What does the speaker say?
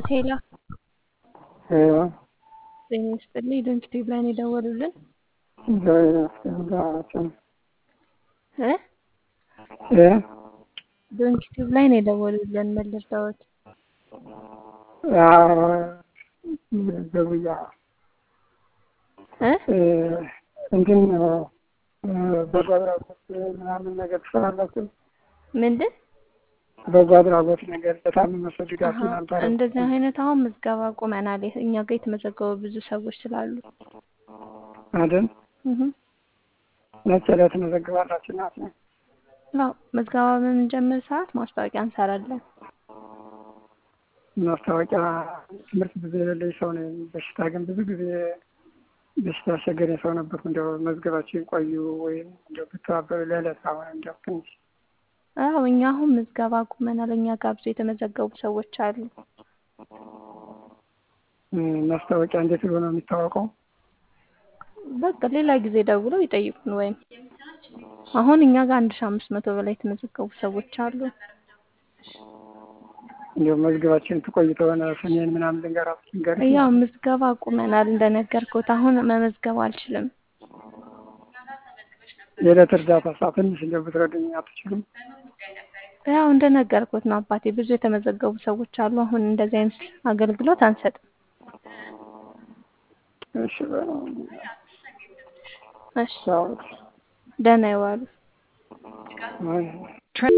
ሄሎ ሄሎ ጤና ይስጥልኝ። ድንቅ ቲዩብ ላይ ነው የደወሉልን እግዚአብሔር ይመስገን ደህና እ እ ድንቅ ቲዩብ ላይ ነው የደወሉልን ምን ልርዳዎት? አዎ ደውያ እ እ እንትን በጎ አድራጎት ምናምን ነገር ትሰራላችሁ? ምንድን በጎ አድራጎት ነገር ለታመመ ሰው ድጋፍ አሀ፣ ነበረ እንደዚህ አይነት አሁን ምዝገባ ቁመናል። እኛ ጋር የተመዘገቡ ብዙ ሰዎች ስላሉ አይደል? እህ መቼ ላይ ትመዘግባላችሁ? እናት ነው ያው ምዝገባ በምንጀምር ሰዓት ማስታወቂያ እንሰራለን። ማስታወቂያ ትምህርት ብዙ የሌለኝ ሰው ነኝ። በሽታ ግን ብዙ ጊዜ በሽታ ያስቸገረኝ ሰው ነበርኩ። እንዲያው መዝገባችን ቆዩ ወይም እንዲያው ብተባበሩ ለዕለት አሁን እንዲያው ትንሽ አዎ እኛ አሁን ምዝገባ ቁመናል። እኛ ጋር ብዙ የተመዘገቡ ሰዎች አሉ። እ ማስታወቂያ እንዴት ብሎ ነው የሚታወቀው? በቃ ሌላ ጊዜ ደውለው ይጠይቁን። ወይም አሁን እኛ ጋር አንድ ሺህ አምስት መቶ በላይ የተመዘገቡ ሰዎች አሉ። እንዲያው መዝገባችን ትቆይ ከሆነ ስሜን ምናምን ልንገራት ልንገርሽ ያው ምዝገባ ቁመናል እንደነገርኩት። አሁን መመዝገብ አልችልም። የዕለት እርዳታ ሳ ትንሽ እንዲያው ብትረዱኝ አትችሉም? ያው እንደነገርኩት ነው አባቴ። ብዙ የተመዘገቡ ሰዎች አሉ። አሁን እንደዚህ አይነት አገልግሎት አንሰጥም። እሺ በለው እሺ ቻው። ደህና ይዋሉ። አይ